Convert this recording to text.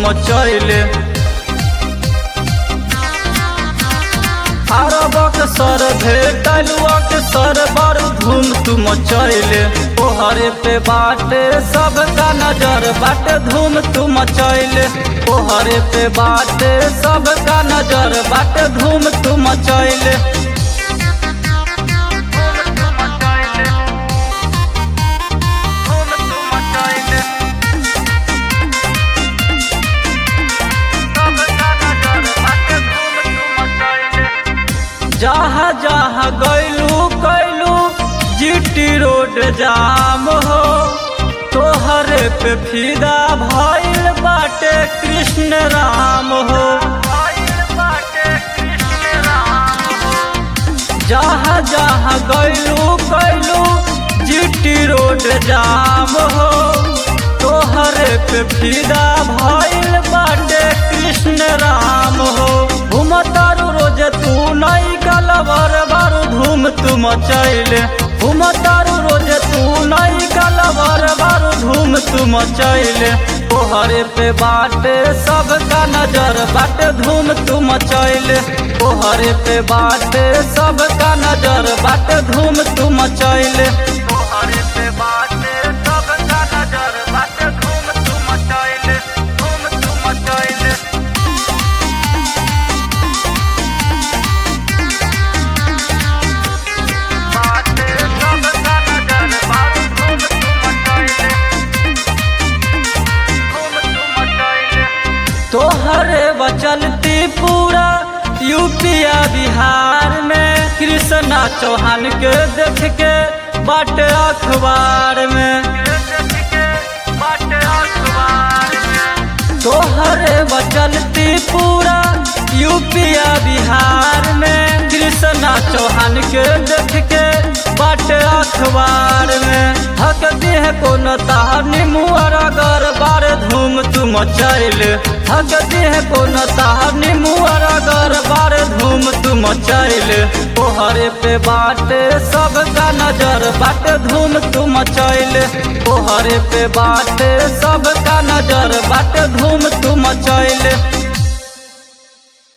मचैले अरबक सर भेटलुअक सर बड़ धूम तू मचैले तोहरे पे बाटे सबका नजर बाटे धूम तू मचैले तोहरे पे बाटे सबका नजर बाटे धूम तू मचैले जहाँ जहाँ गैलू कैलू जीटी रोड जाम हो तोहरे पे फिदा भइल बाटे कृष्ण राम हो जहाँ जहाँ गैलू कैलू जीटी रोड जाम हो तोहरे पे फिदा भइल बाटे कृष्ण राम हो घुमतारू रोज तू नई कलवर बारू धूम तू मचैले घुमतारू रोज तू नई कलवर बारू धूम तू मचैले तोहरे पे बाटे सबका नजर बाटे धूम तू मचैले तोहरे पे बाटे सबका नजर बाटे धूम तू मचैले तोहरे पे बाटे सबका नजर बाटे धूम तू मचैले धूम तू मचैले तोहरे बचलती पूरा यूपिया बिहार में कृष्णा चौहान के देख के बाट अखबार में तोहरे बचलती पूरा यूपिया बिहार में कृष्णा चौहान के देख के बाट अखबार में हक देह को नतानी मुअर अगर बार धूम तू मचैले हक देह को नतानी मुअर अगर बार धूम तू मचैले तोहरे पे बाटे सबका नजर बाटे धूम तू मचैले तोहरे पे बाटे सबका नजर बाटे धूम तू मचैले